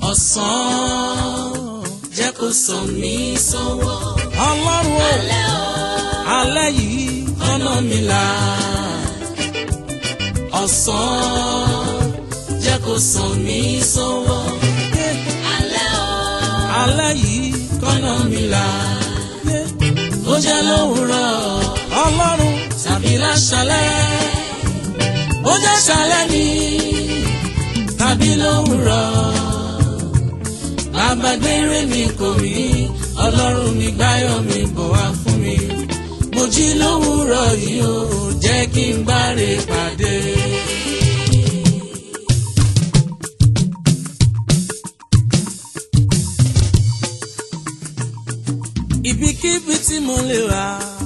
ọ̀sán jẹ́ kó sọ mí sọ́wọ́. ọlọ́run o alẹ́ o alẹ́ yìí ọ̀nà mi là. ọ̀sán jẹ́ kó sọ mí sọ́wọ́. alẹ́ o alẹ́ yìí ọ̀nà mi là. ó jẹ́ lówùrọ̀ ọlọ́run tàbí láṣálẹ́. ó jẹ́ ṣálẹ́ ni tàbí lówùrọ̀. bàbá gbére mi kò rí ọlọ́run mi gbáyọ̀ mi bọ̀ wá fún mi. mo jí lówùrọ̀ yìí ó jẹ́ kí n gbáre pàdé. ibikíbi tí mo lè wà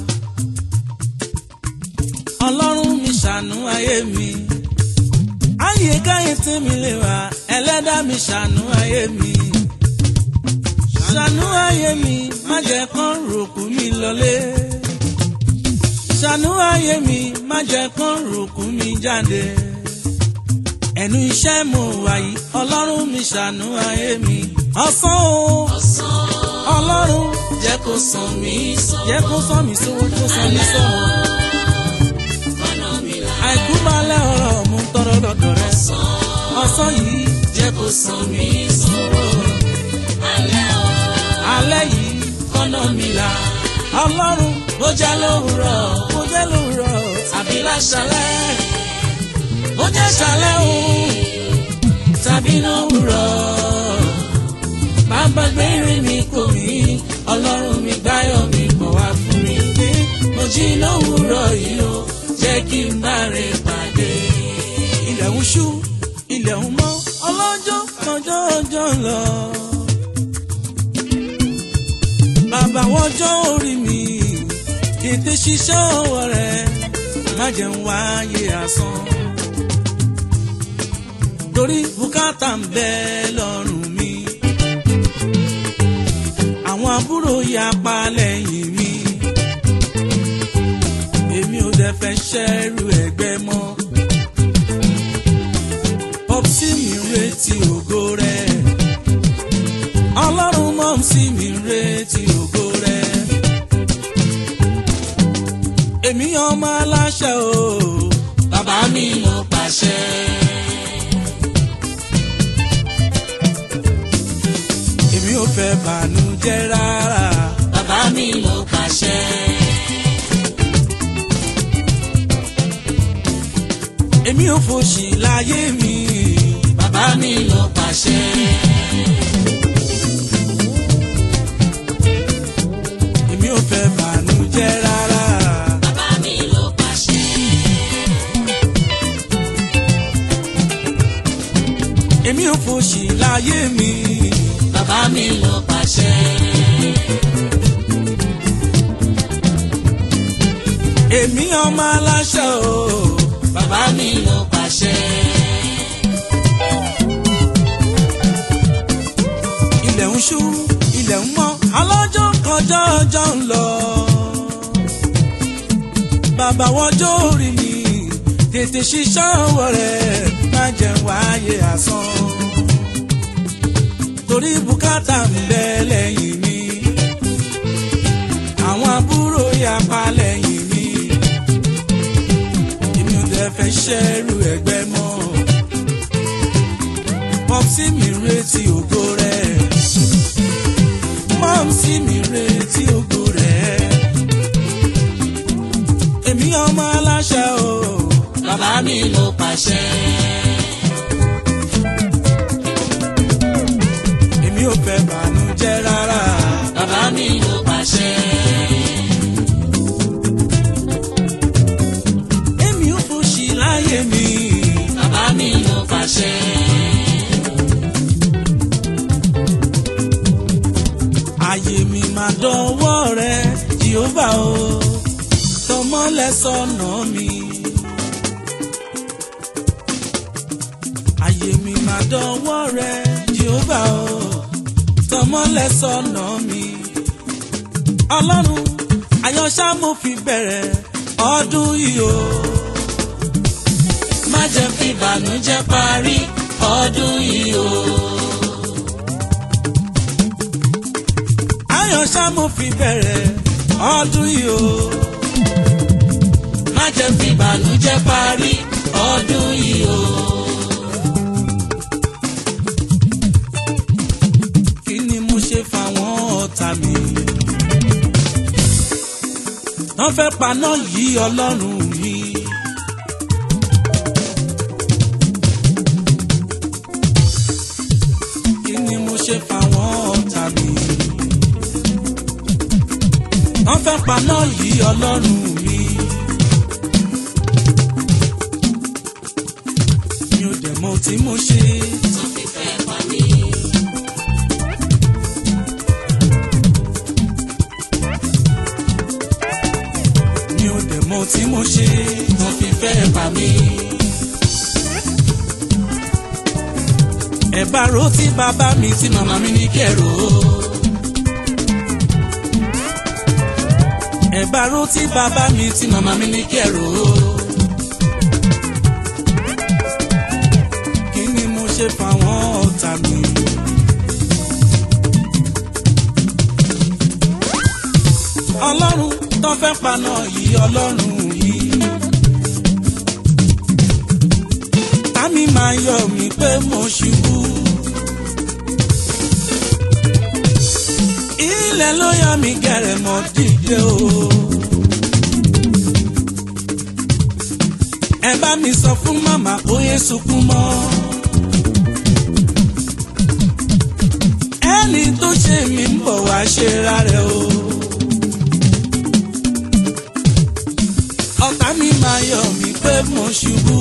ọlọ́run mi ṣàánú ayé mi ayé káyé tí mi lè wà ẹlẹ́dá mi ṣàánú ayé mi ṣàánú ayé mi má jẹ́ kán ròkú mi lọlé ṣàánú ayé mi má jẹ́ kán ròkú mi jáde ẹnu iṣẹ́ mo wà yìí ọlọ́run mi ṣàánú ayé mi ọ̀sán o ọ̀sán ọlọ́run jẹ́ kó sàn mí sọ́wọ́. jẹ́ kó sọ mí sówó kó sọ mí sọ́wọ́. ọ̀nà mi là. àìkú balẹ̀ ọ̀rọ̀ mú tọrọ lọ́dọ̀ rẹ̀. ọ̀sán ọ̀sán yìí jẹ́ kó sàn mí sọ́wọ́. alẹ́ o alẹ́ yìí ọ̀nà mi là. ọlọ́run bó jẹ́ lówùrọ̀ kò jẹ́ lóòrọ̀ àbí láṣálẹ́. bó jẹ́ ṣálẹ́ o tàbí lówùrọ̀. bàbá gbére mi kò mí ọlọ́run mi gbáyọ̀ mi bọ̀ wá fún mi. mo jí lówùrọ̀ yìí o jẹ́ kí n bá rẹ̀ pàdé. ilẹ̀ ń ṣú ilẹ̀ ń mọ́ ọlọ́jọ́ kọjọ́ ọjọ́ ń lọ. bàbá wọjọ́ orí mi ètè ṣiṣẹ́ ọwọ́ rẹ̀ má jẹ́ ń wáyé asán. torí bùkátà ń bẹ lọ́rùn mi. àwọn àbúrò yapa lẹ́yìn mi. èmi ò dẹ̀ fẹ́ ṣẹ́rù ẹgbẹ́ mọ́ pọ́psí mi ń retí ògo rẹ̀. ọlọ́run mọ́msí mi ń retí ògo rẹ̀. èmi ọmọ aláṣẹ o. bàbá mi ló pàṣẹ. èmi ò fẹ́ bànújẹ́ rárá. bàbá mi ló pàṣẹ. èmi ò fòṣì láyé mi. bàbá mi ló pàṣẹ. èmi ò fẹ́ bànújẹ́ rárá. bàbá mi ló pàṣẹ. èmi ò fòṣì láyé mi. bàbá mi ló pàṣẹ. èmi ọmọ aláṣẹ o. bàbá mi ló pàṣẹ. ilẹ̀ ń ṣú ilẹ̀ ń mọ́ alọ́jọ́ kọjọ́ ọjọ́ ń lọ. bàbá wọjọ́ orí mi tètè ṣiṣẹ́ ọwọ́ rẹ̀ má jẹ́ wáyé asán. torí bùkátà ń bẹ lẹ́yìn mi àwọn àbúrò yapa lẹ́yìn mi èmi ò dẹ̀ fẹ́ ṣẹ́rù ẹgbẹ́ mọ́ pọ́psí mi ń retí ògo rẹ̀ mọ́msí mi ń retí ògo rẹ̀ èmi ọmọ aláṣẹ o bàbá mi ló pàṣẹ. èmi ò fẹ́ bànújẹ́ rárá bàbá mi ló pàṣẹ. èmi ò fòṣì láyé mi bàbá mi ló pàṣẹ. ayé mi máa dánwọ́ rẹ jehova o tọmọlẹ̀ sọ̀nà mi. ayé mi máa dánwọ́ rẹ jehova o tọmọlẹ̀ sọ̀nà mi. ọlọ́run àyànṣá mo fi bẹ̀rẹ̀ ọdún yìí o. má jẹ́ fi ìbànújẹ́ parí ọdún yìí o. ayọ̀ ṣá mo fi bẹ̀rẹ̀ ọdún yìí o. má jẹ́ fi ìbànújẹ́ parí ọdún yìí o. kí ni mo ṣe fáwọn ọ̀tá mi. wọ́n fẹ́ paná yí ọlọ́run mi. kí ni mo ṣe fáwọn ọ̀tá mi. wọ́n fẹ́ paná yí ọlọ́run mi. mi ò dẹ̀ mọ ohun tí mo ṣe. tó fi fẹ́ pa mí. mi ò dẹ̀ mọ ohun tí mo ṣe. tó fi fẹ́ pa mí. ẹ bá ro tí bàbá mi tí màmá mi ní kẹrò. ẹ bá ro tí bàbá mi tí màmá mi ní kẹrò. kí ni mo ṣe fáwọn ọ̀tá mi. ọlọ́run tó fẹ́ paná yìí ọlọ́run yìí. tàmí máa yọ mí pé mo ṣubú. ilẹ̀ ló yọ mí gẹ̀rẹ̀ mọ́ dìde o. ẹ bá mi sọ fún màmá kó yé sunkún mọ́. ẹni tó ṣe mí ń bọ̀ wá ṣe rárẹ̀ o. ọ̀tá mi máa yọ mí pé mo ṣubú.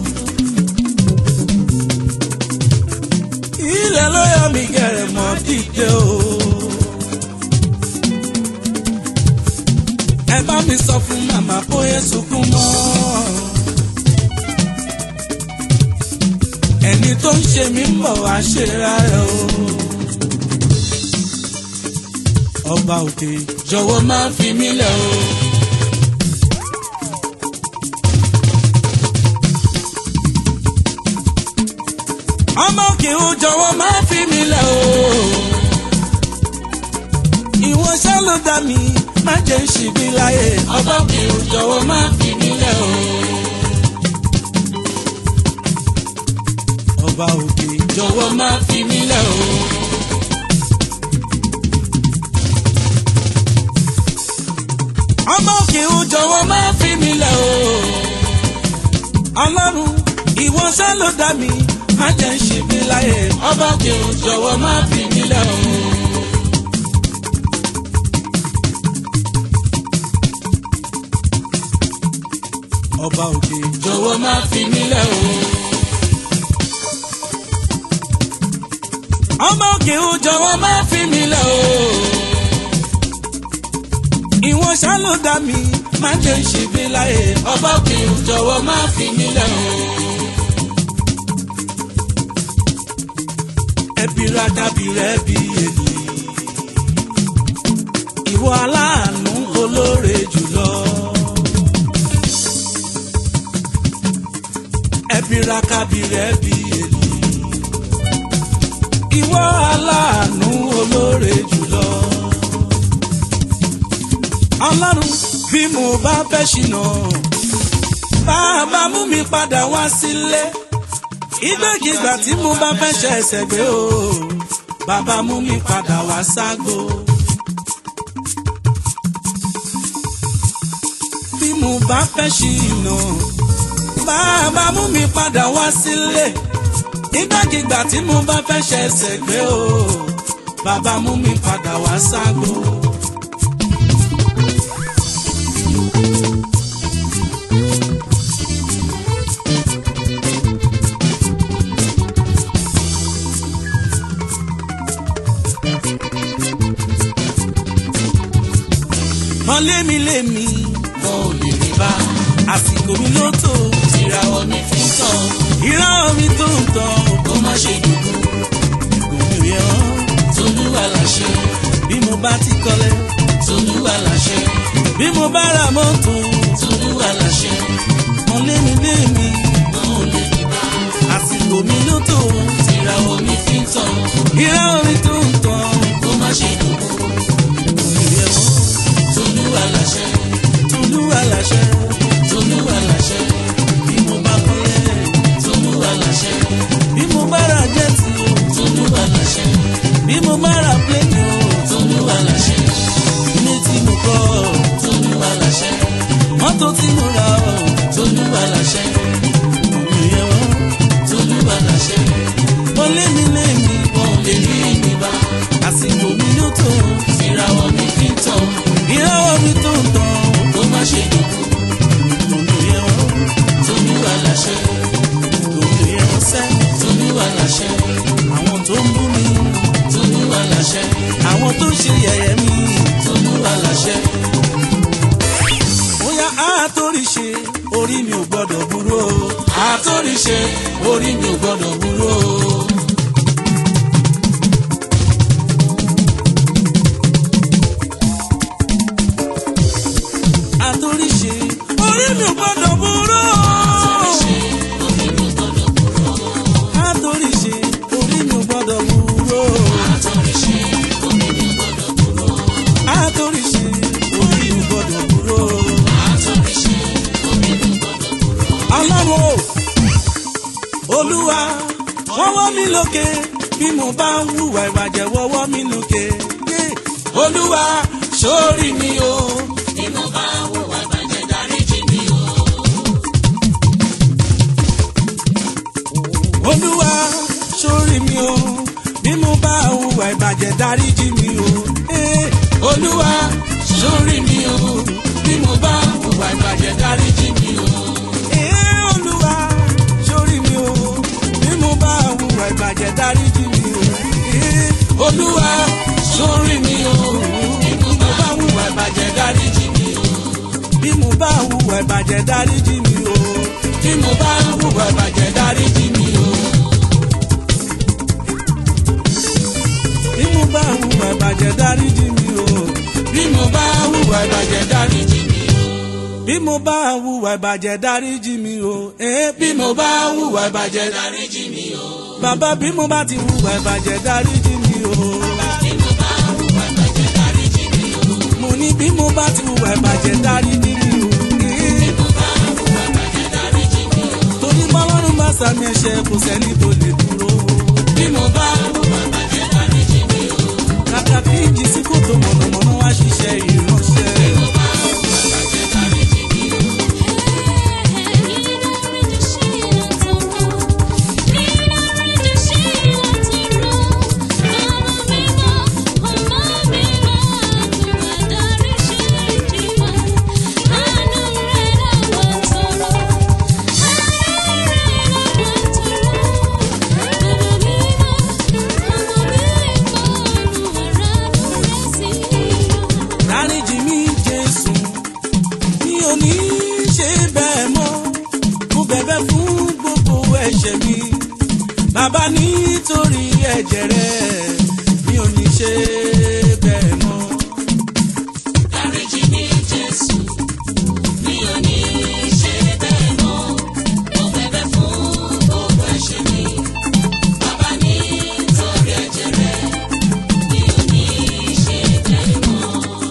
ilẹ̀ ló yọ mí gẹ̀rẹ̀ mọ́ dìde o. ẹ bá mi sọ fún màmá bóyá sunkún mọ́. ẹni tó ń ṣe mí ń bọ̀ wá ṣe rárẹ̀ o. ọba òkè jọ̀wọ́ má fi mí lẹ̀ o. ọmọ òkè ó jọ̀wọ́ má fi mí lẹ̀ o. ìwọ ṣá ló dá mi má jẹ́ ń ṣìbí láyé. ọba òkè o jọ̀wọ́ má fi mí lẹ̀ o. ọba òkè jọ̀wọ́ má fi mí lẹ̀ o. ọmọ òkè ó jọ̀wọ́ má fi mí lẹ̀ o. ọlọ́run ìwọ ṣá ló dá mi má jẹ́ ń ṣìbí láyé. ọba òkè o jọ̀wọ́ má fi mí lẹ̀ o. ọba òkè jọ̀wọ́ má fi mí lẹ̀ o. ọmọ òkè ó jọ̀wọ́ má fi mí lẹ̀ o. ìwọ ṣá ló dá mi má jẹ́ ń ṣìbí láyé. ọba òkè o jọ̀wọ́ má fi mí lẹ̀ o. ẹbí rádábì rẹ bí èlì. ìwọ aláàánú olóore jùlọ. ẹbí rákábì rẹ bí èlì. ìwọ aláàánú olóore jùlọ. ọlọ́run bí mo bá fẹ́ ṣìnà bàbá mú mi padà wá sílé. ìgbàkigbà tí mo bá fẹ́ ṣe ẹsẹ̀ gbé o bàbá mú mi padà wá ságbo. bí mo bá fẹ́ ṣìnà bàbá mú mi padà wá sílé. ìgbàkigbà tí mo bá fẹ́ ṣe ẹsẹ̀ gbé o bàbá mú mi padà wá ságbo. mọ lémi lémi mo ò lè rí bá àsìkò mi ló tó ìràwọ̀ mi fi tàn ìran mi tó ń tàn kó má ṣe dùdú òmìnirí ọ́ tolúwa láṣẹ bí mo bá ti kọ́lé tolúwa láṣẹ bí mo bá ra mọ́tò tolúwa láṣẹ mọ lémi lémi mo ò lè rí bá àsìkò mi ló tó ìràwọ̀ mi fi tàn ìran mi tó ń tàn kó má ṣe dùdú láṣẹ. tolúwa láṣẹ bí mo bá kọ́lé. tolúwa láṣẹ bí mo bá ra jẹ́ẹ̀tì o. tolúwa láṣẹ bí mo bá ra pléènì o. tolúwa láṣẹ ilé tí mo kọ́. tolúwa láṣẹ mọ́tò tí mo ra o. tolúwa láṣẹ ìyẹn wọ́n. tolúwa láṣẹ mo lé mi lé mi. wọn ò lè rí mi bá àsìkò mi ló tó. ìràwọ̀ mi fi ń tàn ìràwọ̀ mi tó ń tàn. kó má ṣe dòkú ìyẹn wọ́n. tolúwa láṣẹ ìyẹn wọ́n sẹ́. tolúwa láṣẹ àwọn tó ń bú mi. tolúwa láṣẹ àwọn tó ń ṣe yẹ̀yẹ́ mi. tolúwa láṣẹ bóyá a torí ṣe orí mi ò gbọ́dọ̀ burú o. àtòríṣe orí mi ò gbọdọ̀ burú o. a torí ṣe orí mi ò gbọ́dọ̀ burú o. a torí ṣe orí mi ò gbọ́dọ̀ burú o. a torí ṣe orí mi ò gbọ́dọ̀ burú o. ọlọ́run o olúwa wọ́wọ́ mi lókè bí mo bá ń hùwà ìbàjẹ́ wọ́wọ́ mi lókè. yé. olúwa sórí mi o. bí mo bá hùwà ìbàjẹ́ dáríjì mi o. olúwa sórí mi o bí mo bá hùwà ìbàjẹ́ dáríjì mi o. Eh, olúwa sórí mi o. bí mo bá hùwà ìbàjẹ́ dáríjì mi o. eh, olúwa sórí mi o bí mo bá hùwà ìbàjẹ́ dáríjì mi o. Eh, olúwa sórí mi o. bí mo bá hùwà ìbàjẹ́ dáríjì mi o. bí mo bá hùwà ìbàjẹ́ dáríjì mi o. bí mo bá hùwà ìbàjẹ́ dáríjì mi o. bí mo bá hùwà ìbàjẹ́ dáríjì mi o. bí mo bá hùwà ìbàjẹ́ dáríjì mi o. bí mo bá hùwà ìbàjẹ́ dáríjì mi o. Eh, bí mo bá hùwà ìbàjẹ́ dáríjì mi o. bàbá bí mo bá ti hùwà ìbàjẹ́ dáríjì mi o. bí mo bá hùwà ìbàjẹ́ dáríjì mi o. mo ní bí mo bá ti hùwà ìbàjẹ́ dáríjì mi o. Eh, mo bá hùwà ìbàjẹ́ dáríjì mi o. torí bọ́lọ́run bá sàmì ẹ̀ṣẹ̀ kò sẹ́ni tó lè dúró. bí mo bá hùwà ìbàjẹ́ dáríjì mi o. kàkà kí ìjì sí kòtò mọ̀nàmọ́ná wá ṣiṣẹ́ ìránṣẹ́. dáríjì mi jésù mi ò ní ṣe bẹ́ẹ̀ mọ́ mo bẹ̀bẹ̀ fún gbogbo ẹ̀ṣẹ̀ mi bàbá nítorí ẹ̀jẹ̀ rẹ mi ò ní ṣe bẹ́ẹ̀ mọ́. dáríjì mi jésù mi ò ní ṣe bẹ́ẹ̀ mọ́ mo bẹ̀bẹ̀ fún gbogbo ẹ̀ṣẹ̀ mi bàbá nítorí ẹ̀jẹ̀ rẹ mi ò ní ṣe bẹ́ẹ̀ mọ́.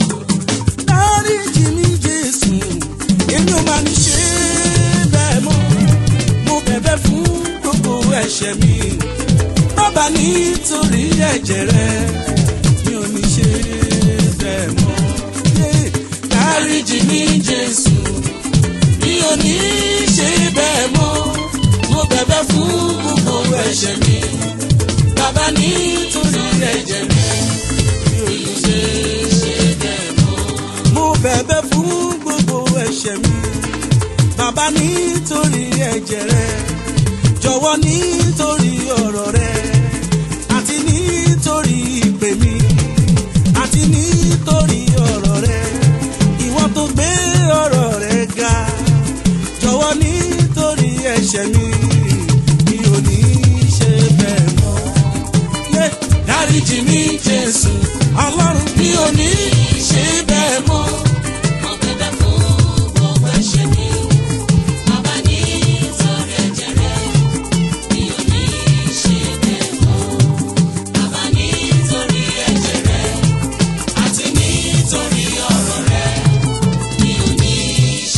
dáríjì mi jésù èmi ò máa ní ṣe bẹ́ẹ̀ mọ́ mo bẹ̀bẹ̀ fún gbogbo ẹ̀ṣẹ̀ mi bàbá nítorí ẹ̀jẹ̀ rẹ mi ò ní ṣe bẹ́ẹ̀ mọ́. Yeah. dáríjì mi jésù mi ò ní ṣe bẹ́ẹ̀ mọ́ mo bẹ̀bẹ̀ fún gbogbo ẹ̀ṣẹ̀ mi bàbá nítorí ẹ̀jẹ̀ rẹ mi ò ní ṣe ṣe bẹ́ẹ̀ mọ́. mo bẹ̀bẹ̀ fún gbogbo ẹ̀ṣẹ̀ mi bàbá nítorí ẹ̀jẹ̀ rẹ jọ̀wọ́ nítorí ọ̀rọ̀ rẹ àti nítorí ìpè mi àti nítorí ọ̀rọ̀ rẹ ìwọ tó gbé ọ̀rọ̀ rẹ ga jọ̀wọ́ nítorí ẹ̀ṣẹ̀ mi mi ò ní ṣe bẹ́ẹ̀ mọ́. Yeah. dáríjì mi jésù ọlọ́run mi ò ní ṣe bẹ́ẹ̀ mọ́. mo bẹ̀bẹ̀ fún gbogbo ẹ̀ṣẹ̀ mi bàbá nítorí ẹ̀jẹ̀ rẹ mi ò ní ṣe bẹ́ẹ̀ mọ́. bàbá nítorí ẹ̀jẹ̀ rẹ àti nítorí ọ̀rọ̀ rẹ mi ò ní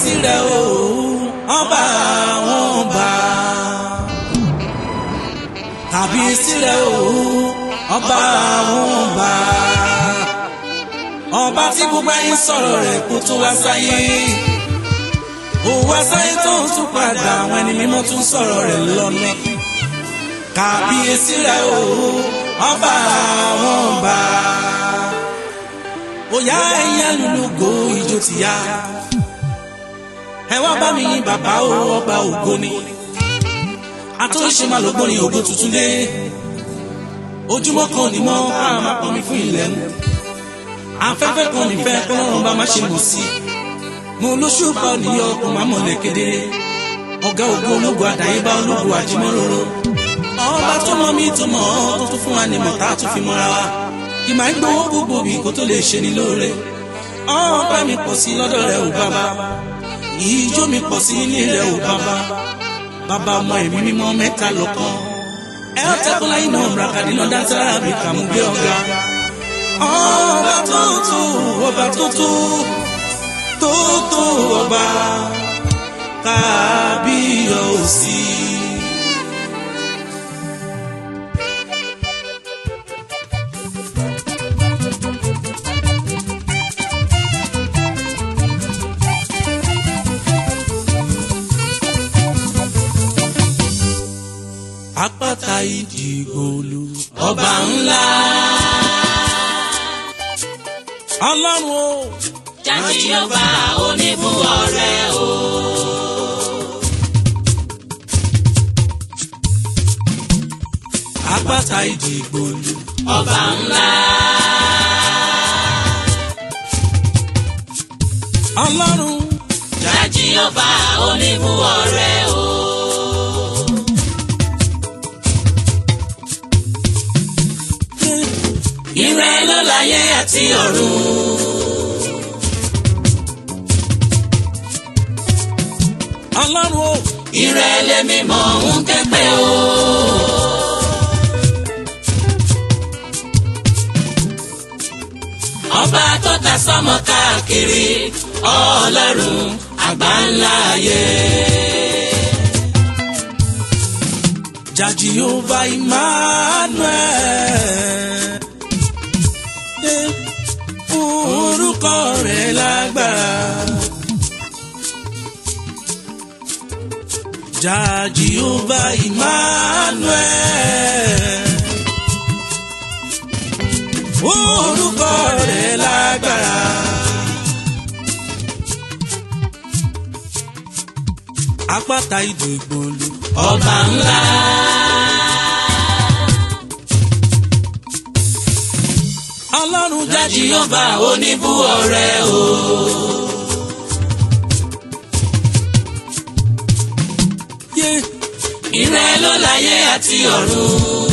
kábíyèsí rẹ̀ o ọba àwọn ọba kábíyèsí rẹ̀ o ọba àwọn ọba ọba tí gbogbo ayé sọ̀rọ̀ rẹ̀ kó tó wá sáyé ó wá sáyé tó ń tún padà àwọn ẹni mímọ́ tún sọ̀rọ̀ rẹ̀ lọ́nà kábíyèsí rẹ̀ o ọba àwọn ọba òyà ẹ̀yà lùlùgò ìjó ti yá ẹ wá bá mi yìn bàbá o ọba ògo ni àtúnṣe máa lọ́gbọ́n ní ògo tuntun dé ojúmọ́ kan ní mọ́ ká máa pọ̀ mí fún ilẹ̀ nu afẹ́fẹ́ kan nífẹ̀ kọ́lọ́run bá má ṣe mọ̀ sí mo lóṣù pa òníyọ kò má mọ̀lẹ̀ kedere ọ̀gá ògo ológun àdáyébá ológun àjímọ́ròrò ọba tó mọ mí tó mọ̀ ọ́ tó tún fún wa ní mọ̀tá tó fi mọ́ra wa kì máa ń gbowó gbogbo bí kó tó lè ṣe ní lóore ọpẹ́ mi pọ̀ sí lọ́dọ̀ rẹ̀ ò bàbá ìjó mi pọ̀ sí nílé rẹ̀ ò bàbá bàbá ọmọ ẹ̀mí mímọ́ mẹ́ta lọ́kàn ẹ ó tẹ́kọ̀ láyé náà brakadi náà dáńtẹ́rà bí kàmú gbé ọ̀gá ọba tó tó ọba tó tó tó tó ọba kábíyọ̀sí. àpáta ìdìgbòlù ọba ńlá. ọlọ́run o. jáde ọba oníbù ọ̀rẹ́ o. àpáta ìdìgbòlù ọba ńlá. ọlọ́run. jáde ọba oníbù ọ̀rẹ́ o. ìrẹ́ ló láyé àti ọ̀run. ọlọ́run o. ìrẹ́ lèmi mọ̀ ń kẹ́pẹ́ o. ọba tó ta sọ́mọ káàkiri ọlọ́run àgbáńlá ayé. Jah Jehovah Emmanuel. Eh, Orúkọ rẹ̀ lágbára. Jah Jehovah Emmanuel. Orúkọ rẹ̀ lágbára. Àpáta ìdìgbòlù. ọba ńlá. Ọlọ́run Jah Jèhófà oníbú ọ̀rẹ́ o. Yeah. ìrẹ́ ló láyé àti ọ̀run.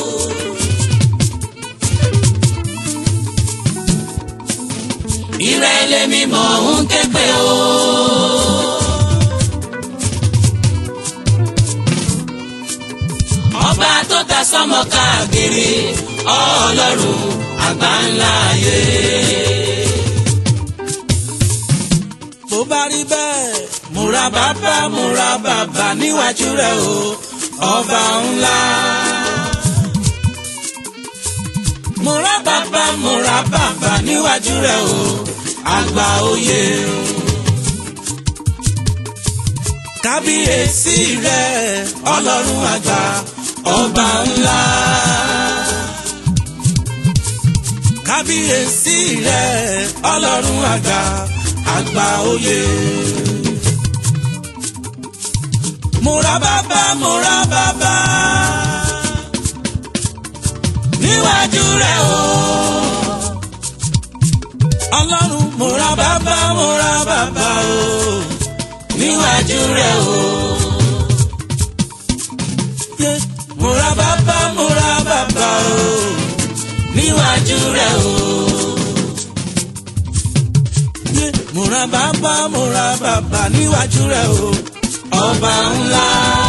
ìrẹ́ lèmi mọ̀ ń kẹ́pẹ́ o. ọba tó ta sọ́mọ káàkiri ọlọ́run àgbáńlá ayé. bó bá rí bẹ́ẹ̀ múra bàbá múra bàbá níwájú rẹ̀ o ọba ńlá. múra bàbá múra bàbá níwájú rẹ̀ o àgbà oyè. kábíyèsí rẹ̀ ọlọ́run àgbà ọba ńlá. kábíyèsí rẹ̀ ọlọ́run àgbà àgbà oyè. múra bàbá múra bàbá níwájú rẹ̀ o. ọlọ́run múra bàbá múra bàbá o níwájú rẹ̀ o. Yeah. múra bàbá múra bàbá o níwájú rẹ̀ o. Yeah. múra bàbá múra bàbá níwájú rẹ̀ o ọba ńlá.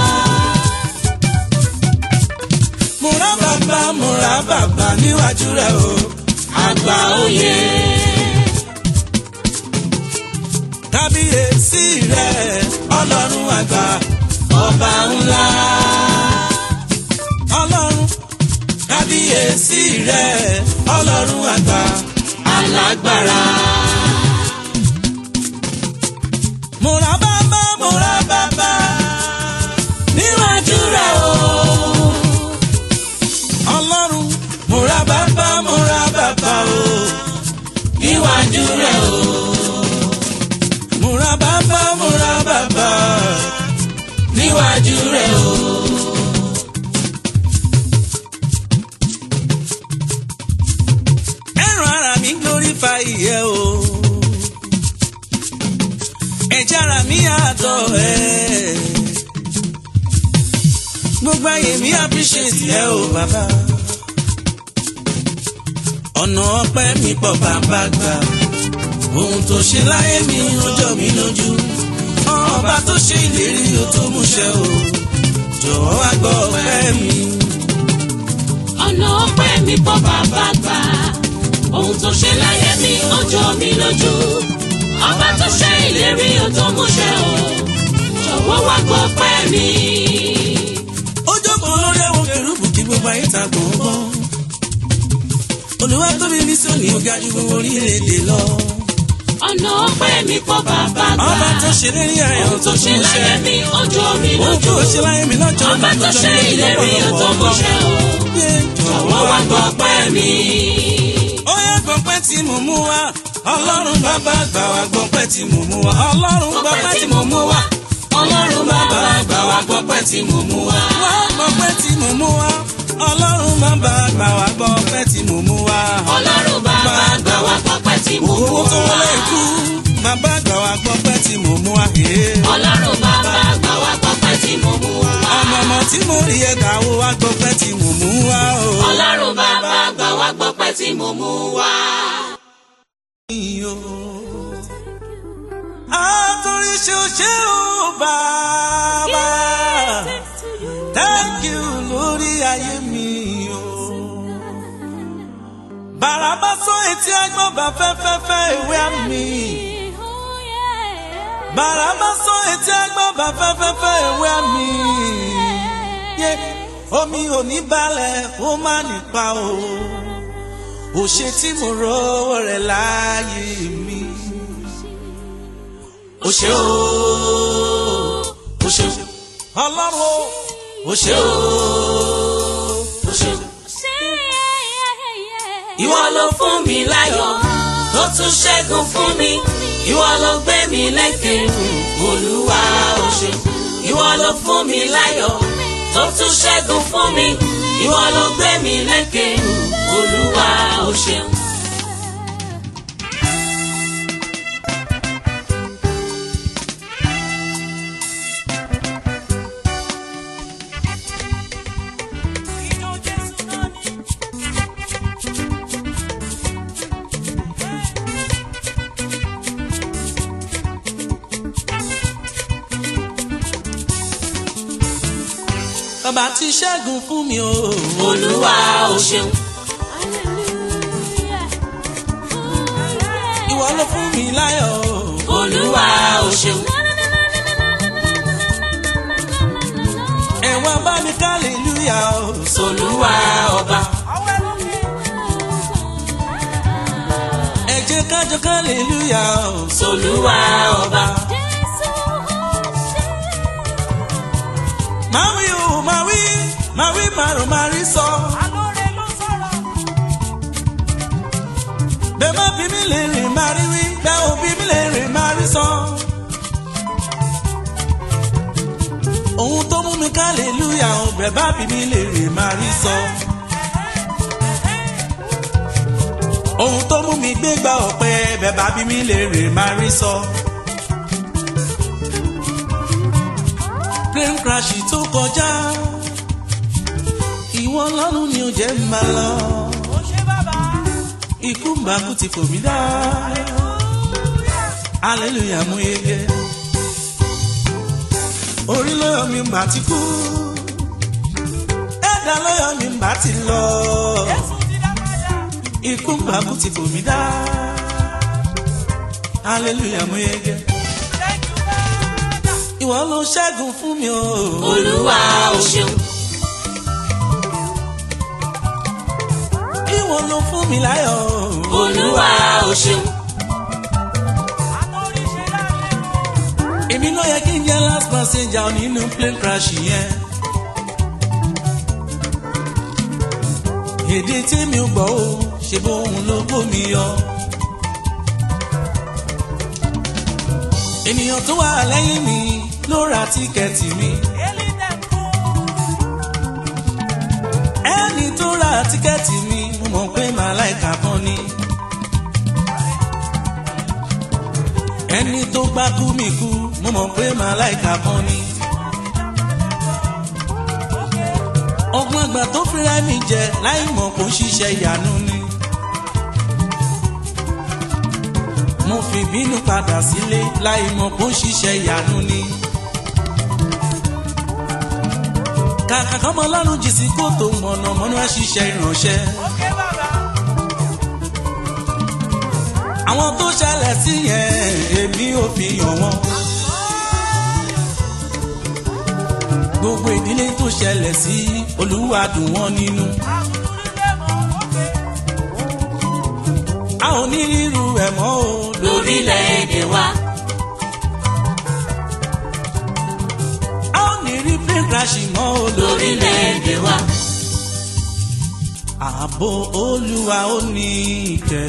múra bàbá múra bàbá níwájú rẹ̀ o àgbà oyè. kábíyèsí rẹ̀ ọlọ́run àgbà ọba ńlá. ọlọ́run kábíyèsí rẹ̀ ọlọ́run àgbà alágbára. múra bàbá múra bàbá níwájú rẹ̀ o. ọlọ́run múra bàbá múra bàbá o níwájú rẹ̀ o. múra bàbá múra bàbá níwájú rẹ̀ o. ẹran ara mi glorify ìyẹ́ o. ẹ̀jẹ̀ ara mi àtọ̀ ẹ̀. gbogbo ayé mi appreciate ẹ o bàbá. ọ̀nà ọpẹ́ mi pọ̀ bàbá gbà. ohun tó ṣe láyé mi ó jọ mí lójú. ọba tó ṣe ìlérí ó tó múṣẹ o. jọ̀wọ́ wá gbọ́ ọpẹ́ mi. ọ̀nà ọpẹ́ mi pọ̀ bàbá gbà ohun tó ṣe láyé mi ó jọ mí lójú ọba tó ṣe ìlérí ó tó múṣẹ o jọ̀wọ́ wá gbọ́ pẹ́ mi. ó jókòó lórí àwọn kẹrùbù kí gbogbo ayé ta gbọ̀ngbọ̀n. olùwà tóbi ní sóní ó ga ju gbogbo orílẹ̀-èdè lọ. ọ̀nà ọpẹ́ mi pọ̀ bàbá gbà ọba tó ṣe lérí ayọ̀ ohun tó ṣe láyé mi ó jọ mí ohun tó lójú ṣe láyé mi lọ́jọ́ ọba tó ṣe ìlérí ó tó múṣẹ o jọ̀wọ́ wá gbọ́ pẹ́ mi. ó yẹ gbọ̀npẹ́ tí mo mú wá ọlọ́run bàbá gbà wá gbọ̀npẹ́ tí mo mú wá ọlọ́run gbọ̀npẹ́ tí mo mú wá ọlọ́run bàbá gbà wá gbọ́pẹ́ tí mo mú wá. wá gbọ̀npẹ́ tí mo mú wá ọlọ́run bàbá gbà wá gbọ̀npẹ́ tí mo mú wá. ọlọ́run bàbá gbà wá gbọ́pẹ́ tí mo mú owó tó wá. wọlé ikú bàbá gbà wá gbọ̀npẹ́ tí mo mú wá. ọlọ́run bàbá gbà wá gbọ́pẹ́ tí mo mú wá. ọmọ ọmọ tí mo rí ẹ̀ka wo wá gbọ̀npẹ́ tí mo mú wá. o. ọlọ́run bàbá gbà wá gbọ́pẹ́ tí mo mú wá. Àtòrí ṣe ó ṣe ó bàbá. Thank you lórí ayé mi o. Bàràbá sọ etí ẹgbọ́n bá fẹ́fẹ́fẹ́ ìwé àmì. Bàràbá sọ etí ẹgbọ́n bá fẹ́fẹ́fẹ́ ìwé àmì. Yé omi ò ní balẹ̀ ó má nípa o. Òṣè tí mo rọwọ́ rẹ̀ láàyè mi o ṣé o o ṣé o ọlọ́run o o ṣé o o ṣé o. ìwọ ló fún mi láyọ̀ tó tún ṣẹ́gun fún mi ìwọ ló gbé mi lékè olúwa o ṣé ìwọ ló fún mi láyọ̀ tó tún ṣẹ́gun fún mi ìwọ ló gbé mi lékè olúwa o ṣé. bàbá ti ṣẹ́gun fún mi o. olúwa o ṣeun ìwọ ló fún mi láyọ̀ o. olúwa o ṣeun ẹ̀wọ̀n bá mi kálílúyà o. olúwa ọba ẹ jẹ́ kájọ kálílúyà o. olúwa ọba máa wí o máa wí máa wí màrún máa rí sọ. bẹ́ẹ̀ má bí mi lè rìn máa rí wí bẹ́ẹ̀ ò bí mi lè rìn máa rí sọ. ohun tó mú mi kálílúyà o bẹ́ẹ̀ bá bí mi lè rìn máa rí sọ. ohun tó mú mi gbégbá ọ̀pẹ bẹ́ẹ̀ bá bí mi lè rìn máa rí sọ. plane crash tó kọjá ìwọ ọlọ́run ni ò jẹ́ ń bá lọ ikú mbàkú ti fò mí dá hallelujah mú yege orí lóyọ mi mbà ti kú ẹ̀dá lóyọ mi mbà ti lọ ikú mbàkú ti fò mí dá hallelujah mú yege ìwọ ló ṣẹ́gun fún mi o. olúwa o ṣeun ìwọ ló fún mi láyọ̀. olúwa o ṣeun èmi ló yẹ kí n jẹ́ last passenger nínú plane crash yẹn. èdè tí mi ò gbọ́ o ṣe bóun ló bómi yọ. ènìyàn tó wà lẹ́yìn mi ló ra tíkẹ́ẹ̀tì mi. ẹni tó ra tíkẹ́ẹ̀tì mi mo mọ̀ pé màláìka kan ni. ẹni tó gbá kú mi kú mo mọ̀ pé màláìka kan ni. ọgbọ́n àgbà tó fira mi jẹ láì mọ̀ kó ṣiṣẹ́ ìyanu ni. mo fi bínú padà sílé láì mọ̀ kó ṣiṣẹ́ ìyanu ni. kàkà kọ́mọ lọ́rùn jì sí kòtò mọ̀nàmọ́ná ṣiṣẹ́ ìránṣẹ́. àwọn tó ṣẹlẹ̀ sí yẹn èmi ò fi hàn wọ́n. gbogbo ìdílé tó ṣẹlẹ̀ sí olúwa dùn wọ́n nínú. a ò ní rírú ẹ̀ mọ́ o lórílẹ̀‐èdè wa a ò ní rí plane crash mọ́ o lórílẹ̀‐èdè wa ààbò olúwa ó ní ìkẹ́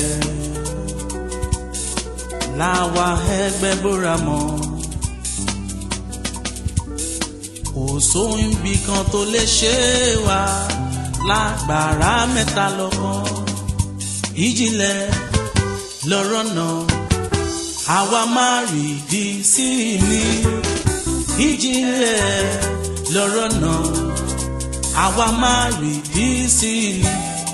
láwa ẹgbẹ́ bóra mọ́ kò sóhun ibì kan tó lè ṣe wá lágbára mẹ́ta lọ́kàn ìjìnlẹ̀ lọ́rọ̀ náà àwa máa rí di sí ni ìjìnlẹ̀ lọ́rọ̀ náà àwa máa rí di sí ni.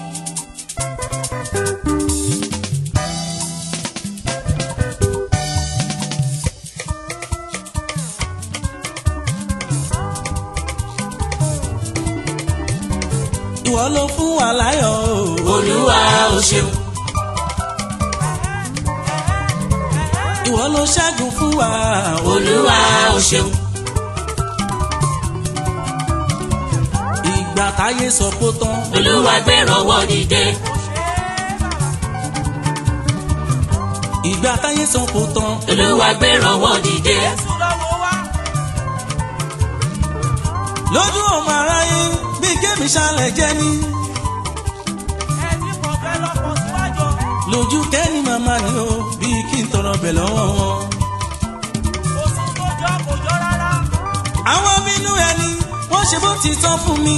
ìwọ ló fún wa láyọ̀ o. olúwa o ṣeun ìwọ ló ṣẹ́gun fún wa o. olúwa o ṣeun ìgbà táyé sọ pé ó tán. olúwa gbẹ̀rọ̀wọ́ dìde ìgbà táyé sọ pé ó tán. olúwa gbẹ̀rọ̀wọ́ dìde lójú ọmọ aráyé bí kémi ṣálẹ̀ jẹ́ ní. lójú kẹ́ni màmá ni ó bí kí n tọrọ bẹ̀ lọ́wọ́ wọn. àwọn bínú ẹni wọ́n ṣe bó ti tán fún mi.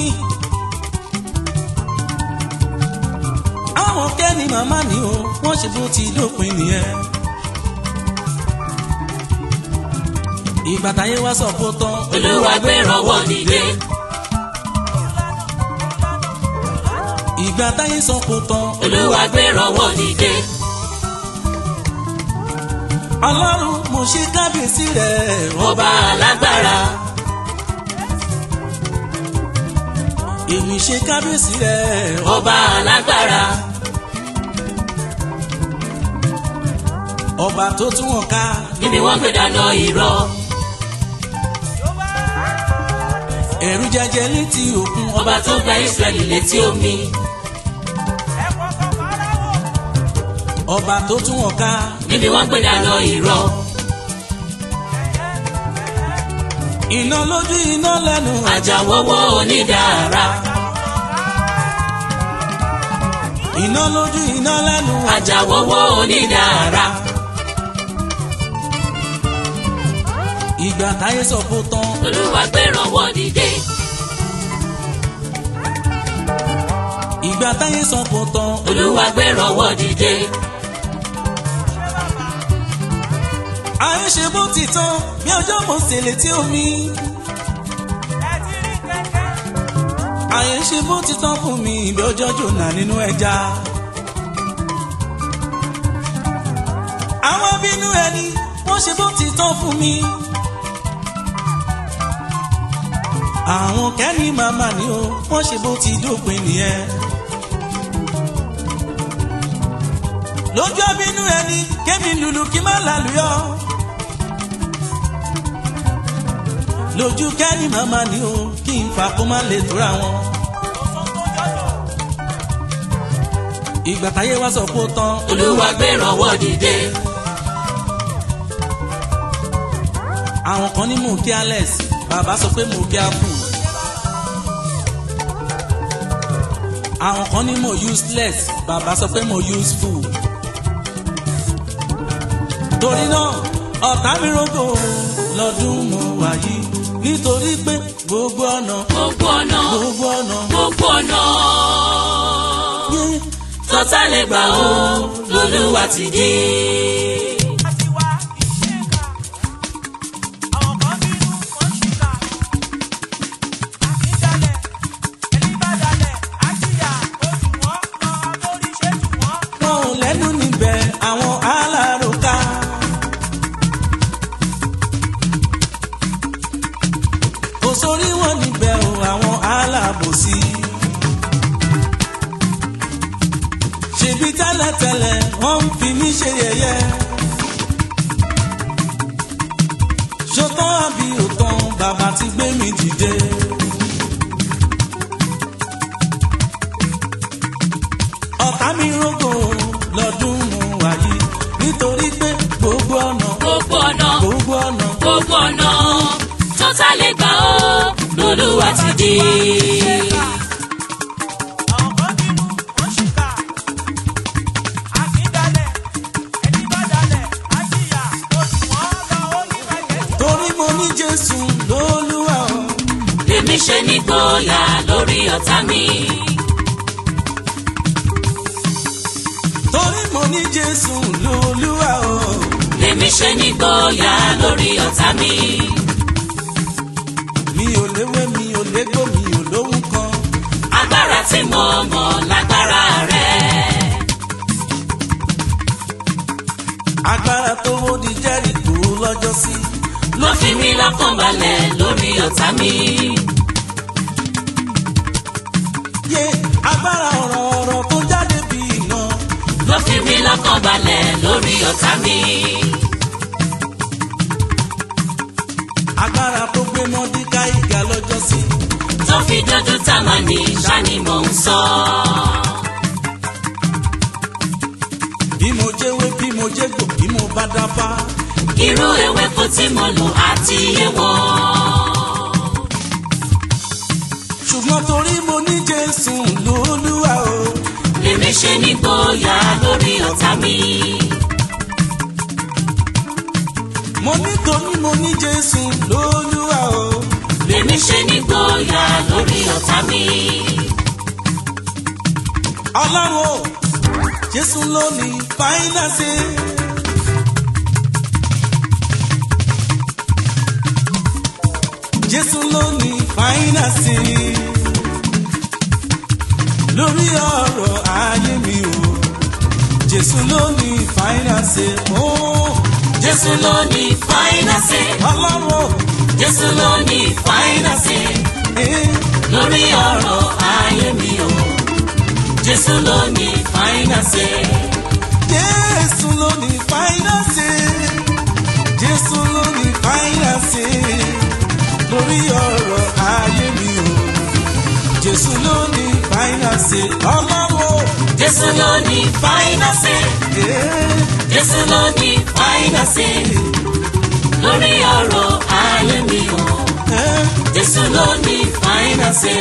àwọn kẹ́ni màmá ni ó wọ́n ṣe bó ti dópin nìyẹn. ìgbà táyé wá sọ kó tán. olúwa gbẹ̀rọ̀wọ́ dìde ìgbà táyé sọ kó tán. olúwa gbẹ̀rọ̀wọ́ dìde ọlọ́run mo ṣe kábíyèsí rẹ̀ ọba alágbára èmi ṣe kábíyèsí rẹ̀ ọba alágbára ọba tó tún wọn ká níbi wọ́n gbé dáná irọ́ ẹ̀rù jẹjẹ létí òkun ọba tó gba Ísírẹ́lì létí omi ọba tó tún wọn ká níbi wọ́n gbé dáná irọ́ iná lójú iná lẹ́nu àjàwọ́wọ́ onídàára iná lójú iná lẹ́nu àjàwọ́wọ́ onídàára ìgbà táyé sọ kó tán olúwa gbẹ̀rọ̀wọ́ dìde ìgbà táyé sọ kó tán olúwa gbẹ̀rọ̀wọ́ dìde ayé ṣe bó ti tán bí ọjọ́ mo sì létí omi ayé ṣe bó ti tán fún mi bí ọjọ́ jòlá nínú ẹja. àwọn bínú ẹni wọ́n ṣe bó ti tán fún mi. àwọn kẹ́ni màmá ni ó wọ́n ṣe bó ti dópin nìyẹn. lójú abínú ẹni kémi lùlù kí má lálùyọ. lójú kẹ́ni màmá ni o kí n fà kó má lè tóra wọn. ìgbà táyé wá sọ pé ó tán olúwa gbé ìrànwọ́ dìde. àwọn kan ní mò ń kí alex bàbá sọ pé mò ń kí apple. àwọn kan ní mò useless bàbá sọ pé mò useful. torí náà ọ̀tá mi rògbò lọ́dún mo wà yìí nítorí pé gbogbo ọ̀nà gbogbo ọ̀nà gbogbo ọ̀nà gbogbo ọ̀nà yé tọ́tà lè gbà ó lolúwa ti dé. wọn ò lẹ́nu níbẹ̀ àwọn aláròká. kò sórí wọn níbẹ̀ o àwọn alábòsí. ṣèbí tẹ́lẹ̀tẹ́lẹ̀ wọ́n ń fi mí ṣe yẹ̀yẹ́. ṣòtán àbí òtán bàbá ti gbé mi dìde. ọ̀tá mi rógò lọ́dún mu wáyé nítorí pé gbogbo ọ̀nà gbogbo ọ̀nà gbogbo ọ̀nà gbogbo ọ̀nà tọ́tà lè gbà ó lolúwa ti dé. torí mo ní jésù lólúwa o lèmi ṣe nígboyà lórí ọ̀tá mi. torí mo ní jésù lólúwa o lèmi ṣe nígboyà lórí ọ̀tá mi. mi ò léwé mi ò légbò mi ò lóhùn kan agbára tí mo mọ̀ lágbára rẹ̀. agbára tó wó di jẹ́rìkó lọ́jọ́ sí ló fi mí lọ́kàn balẹ̀ lórí ọ̀tá mi. yé agbára ọ̀rọ̀ ọ̀rọ̀ tó jáde bí iná ló fi mí lọ́kàn balẹ̀ lórí ọ̀tá mi. agbára tó gbé mọ́díkà ìgà lọ́jọ́ sí tó fi dúdú támánì ṣáni mò ń sọ. bí mo jẹ́wé bí mo jẹ́gbò bí mo bá dáfá irú ewéko tí mo lò àti iye wọn. ṣùgbọ́n torí mo ní jésù lólúwa o lèmi ṣe nígboyà lórí ọ̀tá mi. mo ní torí mo ní jésù lólúwa o lèmi ṣe nígboyà lórí ọ̀tá mi. ọlọ́run o jésù ló ní fáínàsì. jésù ló ní fáínàsì. lórí ọ̀rọ̀ ayé mi o jésù ló ní fáínàsì. ó jésù ló ní fáínàsì. ọlọ́run o jésù ló ní fáínàsì. eh, lórí ọ̀rọ̀ ayé mi o. jésù ló ní fáínàsì. jésù ló ní fáínàsì. jésù ló ní fáínàsì. lórí ọ̀rọ̀ ayé mi o jésù ló ní fáínàsì. ọlọ́run o. jésù ló ní fáínàsì. eh, jésù ló ní fáínàsì. lórí ọ̀rọ̀ ayé mi o. eh. jésù ló ní fáínàsì.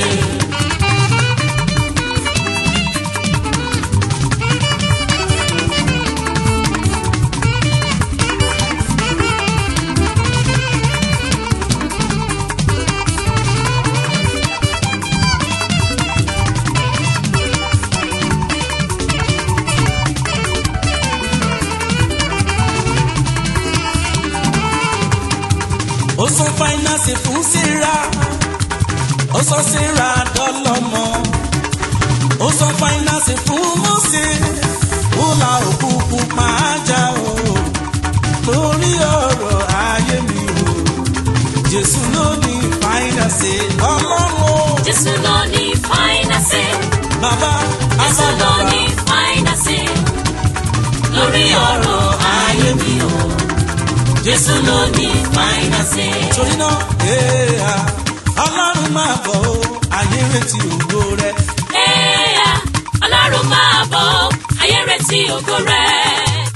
ó sọ fáínàsì fún síra ó sọ síra dọ́lọ́mọ ó sọ fáínàsì fún mọ́sẹ̀ ó la òkùnkùn máa já o lórí ọ̀rọ̀ ayé mi o jésù ló ní fáínàsì ọlọ́run o jésù ló ní fáínàsì. bàbá jésù ló àbábàbà ní fáínàsì. lórí ọ̀rọ̀ ayé mi o. Jésù ló ní fáínàsì. torí náà èèyà ọlọ́run máa bọ̀ ó ayé retí ògo rẹ̀. Ẹ̀yà Ọlọ́run máa bọ̀ ọ́, ayé retí ògo rẹ̀.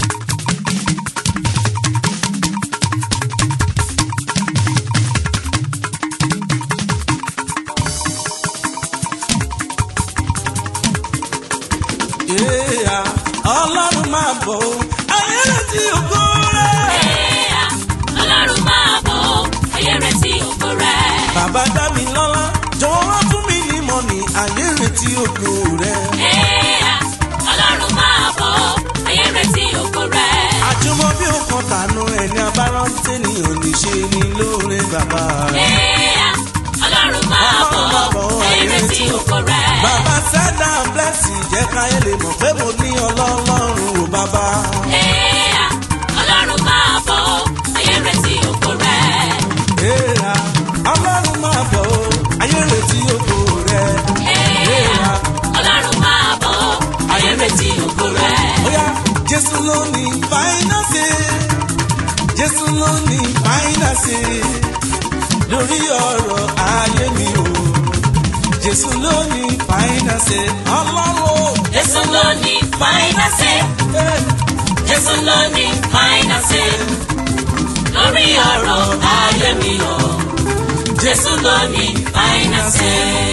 èèyà ọlọ́run máa bọ̀ ó ayé retí ògo rẹ̀. Ẹ̀yà Ọlọ́run máa bọ̀ ọ́, ayé retí ògo rẹ̀. bàbá dá mi lọ́lá jọ̀wọ́ fún mi ní mọ́nì ayé retí ògo rẹ̀. Ẹ̀yà Ọlọ́run máa bọ̀ ọ́, ayé retí ògo rẹ̀. àjùmọ̀ bí ó kan tànú ẹni abárántí ni ò ní ṣe ni lóore bàbá rẹ̀. Ẹ̀yà Ọlọ́run máa bọ̀ ọ́, ayé retí ògo rẹ̀. bàbá sẹ́dá blessing jẹ́ káyé lè mọ̀ pé mo ní ọlọ́run ò bàbá. Ẹ̀yà Ọlọ́run máa bọ̀ ọ́, ayé retí ògo rẹ̀. Èèrà ọlọ́run máa bọ̀ ó ayé retí ògo rẹ̀. Ẹ̀yà Ọlọ́run máa bọ̀ ọ́, ayé retí ògo rẹ̀. Bóyá Jésù ló ní fáínàsì. Jésù ló ní fáínàsì. Lórí ọ̀rọ̀ ayé mi o. Jésù ló ní fáínàsì. Ọlọ́run o. Jésù ló ní fáínàsì. Eh, Jésù ló ní fáínàsì. Lórí ọ̀rọ̀ ayé mi o. Jésù ló ní fáínàsì.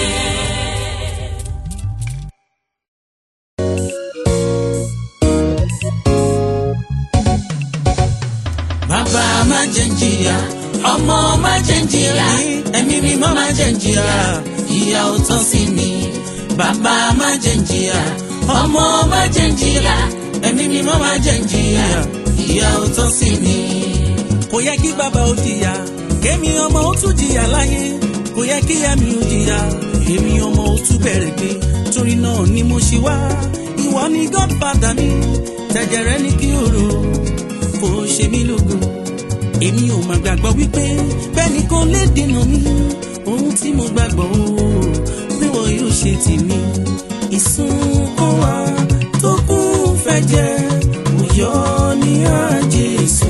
Bàbá má jẹ́ ń jìyà. Ọmọ má jẹ́ ń jìyà. Ẹ̀mí mímọ́ má jẹ́ ń jìyà. Ìyà ò tán sí mi. Bàbá má jẹ́ ń jìyà. Ọmọ má jẹ́ ń jìyà. Ẹ̀mí mímọ́ má jẹ́ ń jìyà. Ìyà ò tán sí mi. kò yẹ kí bàbá ó jìyà kémi ọmọ ó tún jìyà láyé kò yẹ kí ẹ̀mí ó jìyà èmi ọmọ ó tún bẹ̀rẹ̀ gbé torí náà ni mo ṣe wá ìwọ ni godfather mi tẹ̀jẹ̀rẹ́ ní kí o rò kò ṣe mí lógo èmi ò mà gbàgbọ́ wípé bẹ́ẹ̀ni kò lè dènà mi ohun tí mo gbàgbọ́ o pé wọ́n yóò ṣe tèmi ìsun kó wa tó kún fẹ́ jẹ́ òyọ́ ní àjẹsù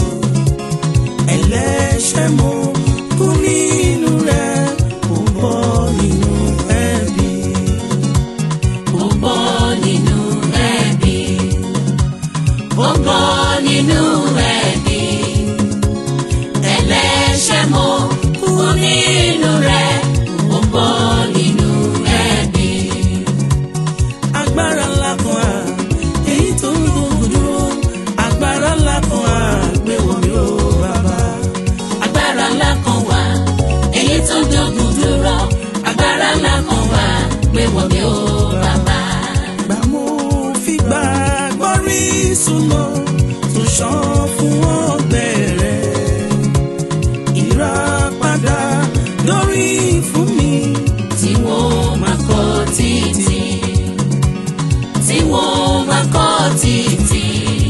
ẹlẹ́ṣẹ̀ mo kú nínú rẹ̀ ó bọ́ nínú ẹ̀bi. Ó bọ́ nínú ẹ̀bi. Ó bọ́ nínú ẹ̀bi. Ẹlẹ́ṣẹ̀ mo kú nínú rẹ̀. Ó bọ́ nínú ẹ̀bi. agbára ńlá kan á èyí tó ń gbógun dúró agbára ńlá kan á gbé wọ̀ mí ó bàbá. Agbára ńlá kan wà, èyí tó ń dógun dúró. Agbára ńlá kan wà, gbé wọ̀ mí ó bàbá. gbà mo fi gbà gbọ́rí súnmọ́ tó ṣàn fún ọgbẹ́ rẹ̀ ìràpadà lórí fún mi. Tí wọ́n máa kọ́ títì. Tí wọ́n máa kọ́ títì.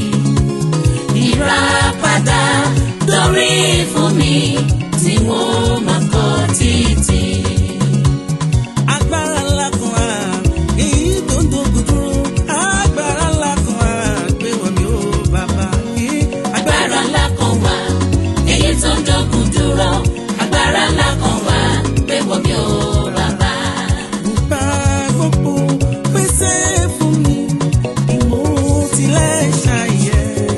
Ìràpadà lórí fún mi. Tí wọ́n máa kọ́ títì. agbára ńlá kan á èyí tó ń dogun dúró agbára ńlá kan á gbé wọn mi ó bàbá yìí Agbára ńlá kan wà, èyí tó ń dógun dúró. Agbára ńlá kan wà, gbé wọ̀ mí ó bàbá. gbà gbogbo pèsè fún mi ìmọ̀ tilẹ̀ ṣàyẹ̀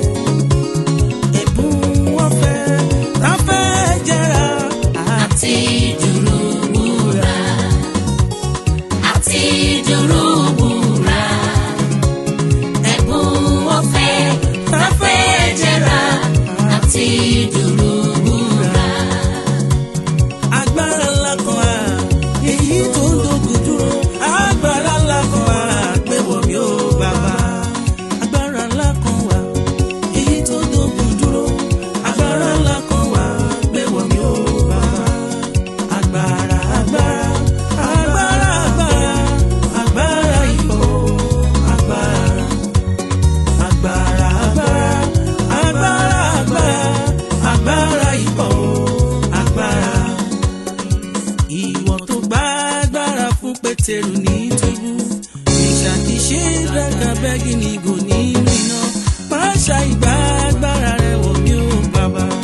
ẹ̀bùn ọ̀fẹ́ tá a fẹ́ jẹ́ra àti dúró wúrà àti dúró wúrà ẹ̀bùn ọ̀fẹ́ tafẹ́ jẹra àti dúró wúrà. agbára ńlá kan á èyí tó ń dogun dúró agbára ńlá kan á gbé wọ̀ mí ó bàbá agbára ńlá kan wà èyí tó dogun dúró agbára ńlá kan wà gbé wọ̀ mí ó bàbá agbára agbára agbára agbára agbára ìbò agbára agbára agbára agbára agbára agbára ìbò agbára ìwọ tó gbá agbára fún pétérù ní túbú ìṣàkíṣe dàgbà bẹ́gì ní ìgò nínú iná pàṣà ìgbà agbára rẹ wọ̀ mí ó bàbá.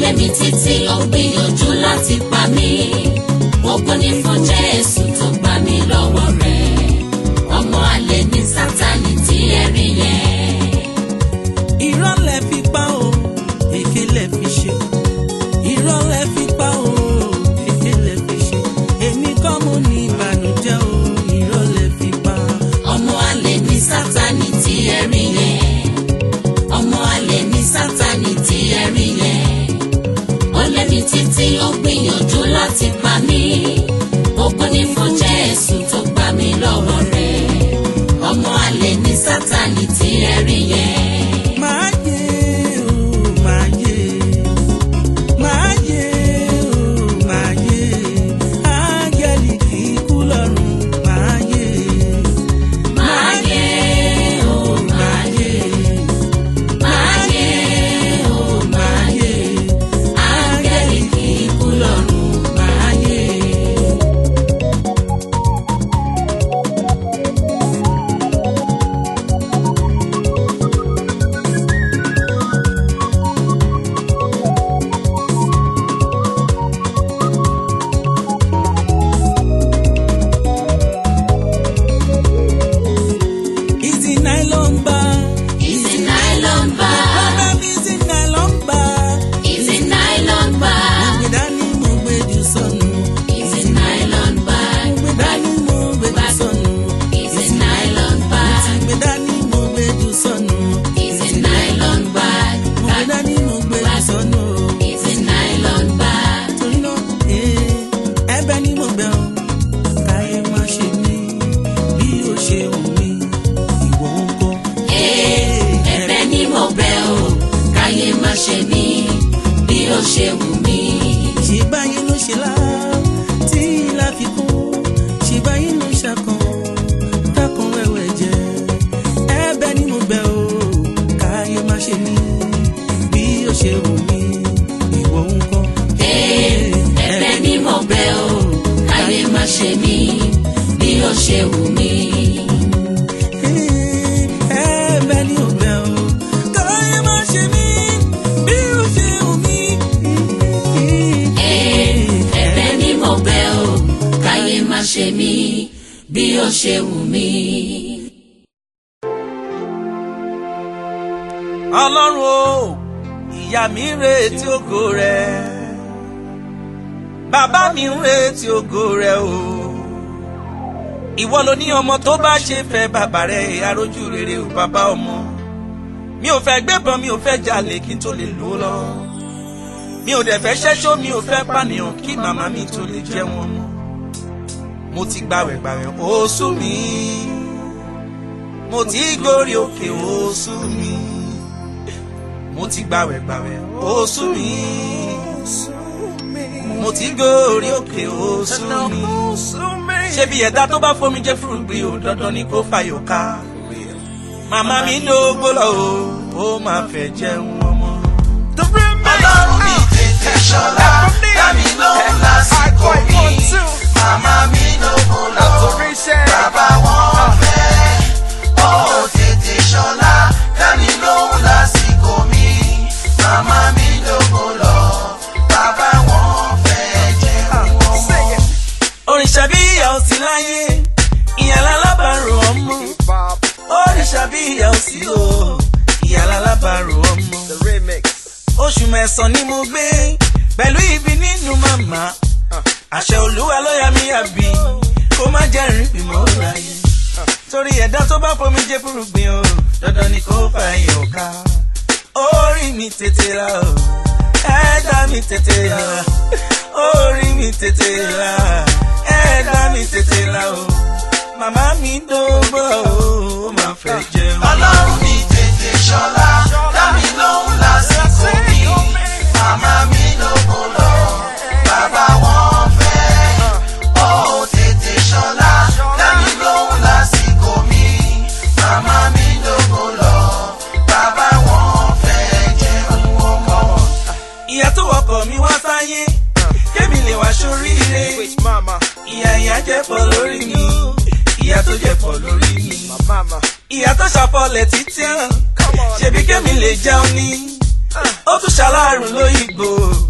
lé mi títí ó gbìyànjú láti pa mí ògo ni fún jésù tó gbà mí lọ́wọ́ rẹ̀ ọmọ àlè ní sátani tí ẹ rí yẹn. irọ́ lẹ fi pa o èké lẹ fi ṣe irọ́ lẹ fi pa o èké lẹ fi ṣe èmi kọ́ mo ní ìbànújẹ́ o irọ́ lẹ fi pa. ọmọ àlè ní sátani tí ẹ rí yẹn ọmọ àlè ní sátani tí ẹ rí yẹn ó lé mi títí ó gbìyànjú láti pa mí ògo ni fún jésù tó gbà mí lọ́wọ́ rẹ̀ ọmọ àlè ní sátani tí ẹ rí yẹn. máa yé o máa yé máa yé o máa yé áńgẹ́lì kì í kú lọ́run máa yé máa yé o máa yé máa yé o máa yé áńgẹ́lì kì í kú lọ́run máa yé. ìdí nylon bar Easy nylon bar, bàbá mi ìdí nylon bar easy nylon bar, gbé dání mo gbé jù sọnù easy nylon bar, gbé dání mo gbé jù sọnù easy nylon bar, gbé dání mo gbé jù sọnù easy nylon bar, mo gbé dání mo gbé jù sọnù easy nylon bar. torí náà ee, ẹ̀bẹ̀ ni mo bẹ̀ ọ́ káyé má ṣe mí bí ó ṣe wù mí ìwọ ń kọ́. Ẹ̀bẹ̀ ni mo bẹ̀ o, káyé má ṣe mí bí ó ṣe wù mí. ṣe báyìí ló ṣe lá tí láfikún ṣe báyìí ló ṣàkàn dákan wẹ́wẹ́ jẹ ẹ̀bẹ̀ ni mo bẹ̀ ọ́ káyé má ṣe mí bí ó ṣe wù mí ìwọ ń kọ́. Ẹ̀bẹ̀ ni mo bẹ̀ o, káyé má ṣe mí bí ó ṣe wù mí. ẹ̀bẹ̀ ni mo bẹ̀ ọ́ káyé má ṣe mí bí ó ṣe wù mí. Ẹ̀bẹ̀ ni mo bẹ̀ o, káyé má ṣe mí bí ó ṣe wù mí. ọlọ́run o ìyá mi ń retí ògo rẹ bàbá mi ń retí ògo rẹ o ìwọ ló ní ọmọ tó bá ṣe fẹ́ bàbá rẹ arójú rere o bàbá ọmọ mi ò fẹ́ gbébọn mi ò fẹ́ jalè kí n tó lè lò ó lọ mi ò dẹ̀ fẹ́ ṣẹ́ṣó mi ò fẹ́ pànìyàn kí màmá mi tó lè jẹ́ wọn mọ́ mo ti gbàwẹ̀ gbàwẹ̀ ó sú mi mo ti gòrí òkè ó sú mi mo ti gbàwẹ̀ gbàwẹ̀ ó sú mi mo ti gòrí òkè ó sú mi ṣebí ẹ̀dá tó bá fomi jẹ́ fúrúgbìn ò dandan ni kó fàyò ká màmá mi dógbó lọ o ó máa fẹ́ jẹun ọmọ. ọlọ́run mi tètè ṣọlá dámi lóhùn lásìkò mi màmá mi lóhùn lọ bàbá wọn fẹ́ ó tètè ṣọlá dámi lóhùn lásìkò mi màmá mi lóhùn lọ bàbá wọn fẹ́ jẹun ọmọ. òrìṣà bí ìyá ò sí láyé ìyá lálábàárò ọmọ òrìṣà bí ìyá ò sí o ìyá lálábàárò ọmọ oṣù mẹ́sàn-án ni mo gbé pẹ̀lú ibi nínú màmá àṣẹ olúwa ló yà mí àbí kó má jẹ́ rìn bímọ láyé torí ẹ̀dá tó bá fomi jẹ́ fúrúgbìn o dandan ni kó fà yín ọ̀ka orí mi tètè la o ẹ̀dá mi tètè la orí mi tètè la ẹ̀dá mi tètè la o màmá mi dógbò o ó máa fẹ́ jẹun. ọlọ́run mi tètè ṣọlá dámi lóhùn lásìkò mi màmá mi lóhùn lọ bàbá wọn fẹ́ ó tètè ṣọlá dámi lóhùn lásìkò mi màmá mi lóhùn lọ bàbá wọn fẹ́ jẹun ọmọ. ìyá tó wọkọ̀ mi wá sáyé kémi lè wá sóríire ìyá ìyá jẹ́ pọ̀ lórí mi ìyá tó jẹ́ pọ̀ lórí mi ìyá tó ṣàfọlẹ̀ títí hàn ṣebí kémi lè jẹun ní ó tún ṣaláàrùn lóyìnbó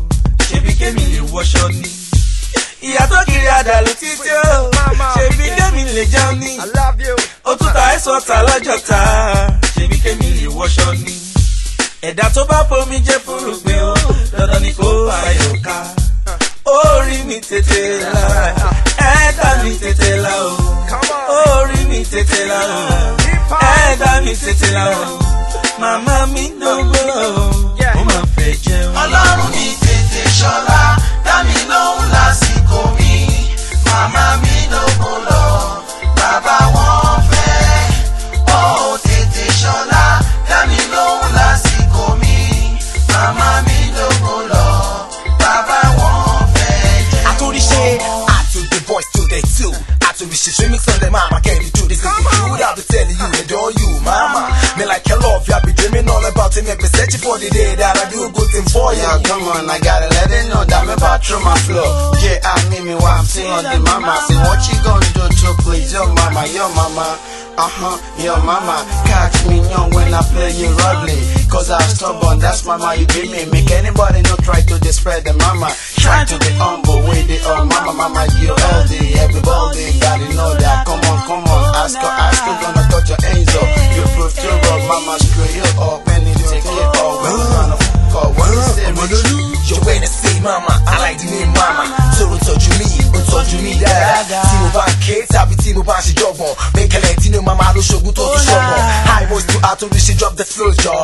kémi lè wọṣọ ni ìyá tó kiri àdàlù títí ó ṣèbí kémi lè jẹun ni I love you. òtútà ẹ̀sọ́ ta lọ́jọ́ ta ṣèbí kémi lè wọṣọ ni ẹ̀dá tó bá fomi jẹ́ fúrúgbìn ó dandan ni kó ayọ̀ ká orí mi tètè la ẹ̀dá mi tètè la o orí mi tètè la o ẹ̀dá mi tètè la o màmá mi dógbó o ó máa fẹ́ jẹun. ọlọ́run mi tètè ṣọlá dá mi lóhùn lásìkò mi màmá mi lógun lọ bàbá wọn fẹ́ ó tètè ṣọlá dá mi lóhùn lásìkò mi màmá mi lógun lọ bàbá wọn fẹ́ jẹ́. Atorishe, I took the voice to the two. Atorishe, remix on the mama, can you do this? This is you that be telling you, adore you, mama. Me like your love, you I be dreaming all about it. Me be searching for the day that I do a good thing for you. Yeah, come on, I gotta let it know that me back through my flow. Yeah, I mean me while I'm singing on the mama. Say, what you gonna do to please your mama, your mama? Uh-huh, your mama. Catch me young when I play you ugly. Cause I'm stubborn, that's mama you give me. Make anybody not try to disrespect the mama. Try to be humble with the oh mama, mama, you healthy. Everybody gotta know that. Come on, come on, ask her, ask her, gonna touch your hands up. You prove to rock, mama, screw you up. When you take it all, when you gonna fuck up, what you say, Rich? You wanna say mama, I like the name mama. So don't touch me, don't touch me dáadáa. Tí mo bá ń ké tàbí tí mo bá ń ṣe jọ̀gbọ̀n. Bẹ́ẹ̀kẹ́lẹ̀ tí ní mama ló ṣogun tó tún ṣọ̀gbọ̀n. High most to Atorishe drop the flow jọ.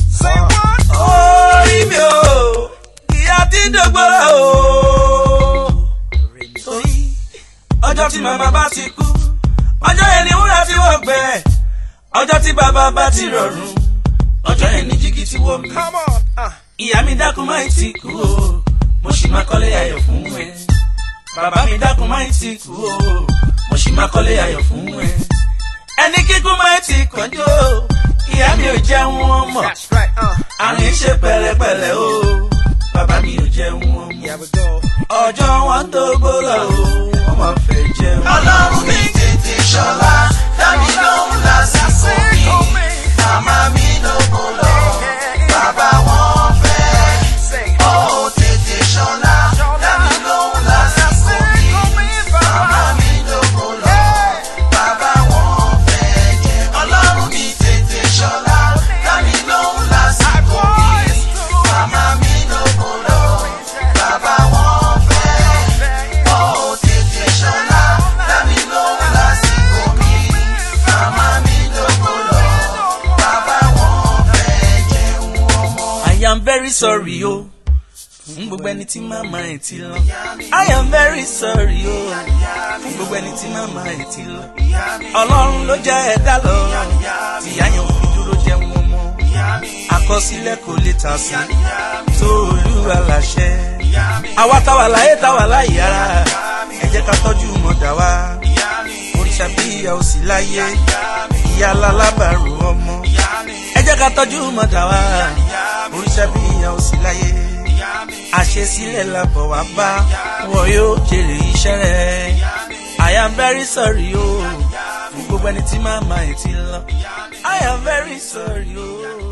orí mi o ìyá tí dògbò o. torí ọjọ́ tí màmá bá ti kú ọjọ́ yẹn ni wúrà tí wọ́n gbẹ ọjọ́ tí bàbá bá ti rọrùn ọjọ́ yẹn ni jígí tí wọ́n mi. Come on. Uh, ìyá mi dákun máa ń ti kú o mo sì máa kọ́lé ayọ̀ fún ẹ bàbá mi dákun máa ń ti kú o mo sì máa kọ́lé ayọ̀ fún ẹ ẹni kíkú máa ń ti kọjú o ìyá mi ò jẹun wọn mọ̀ that's right. Uh, àrùn ṣe pẹ̀lẹ́pẹ̀lẹ́ o bàbá mi ò jẹun wọn yeah, mọ̀ we go. ọjọ́ wọn tó gbólọ o wọ́n máa fẹ́ jẹun. ọlọ́run mi tètè ṣọlá dá mi lóhùn lásìkò mi màmá mi lógun lọ bàbá wọn fẹ́ Say, ó tètè ṣọlá dá mi lóhùn lásìkò mi màmá mi lógun lọ bàbá wọn fẹ́ jẹ́ ọlọ́run mi tètè ṣọlá dá mi lóhùn lásìkò mi màmá mi lógun lọ bàbá wọn fẹ́ ó tètè ṣọlá dá mi lóhùn lásìkò mi màmá mi lógun lọ bàbá wọn fẹ́ jẹun ọmọ. I am very sorry o fún gbogbo ẹni tí màmá ẹ̀ ti lọ. I am very sorry o fún gbogbo ẹni tí màmá ẹ̀ ti lọ. Ọlọ́run ló jẹ́ ẹ̀dá lọ tìyá yẹn ò fi dúró jẹun ọmọ. Àkọsílẹ̀ kò lè tà sí tó olúwa láṣẹ. Àwa táwa láyé táwa láyé ara ẹ jẹ́ ká tọ́jú mọ̀dà wa. Òrìṣà bí ìyá ò sí láyé ìyá alábàárò ọmọ. Ẹ jẹ́ ká tọ́jú mọ̀dà wa òrìṣà bí ìyá ò sí láyé àṣesílẹ̀ làbọ̀ wá bá wọn yóò jèrè iṣẹ́ rẹ̀ I am very sorry o fún gbogbo ẹni tí màmá ẹ̀ ti lọ I am very sorry o.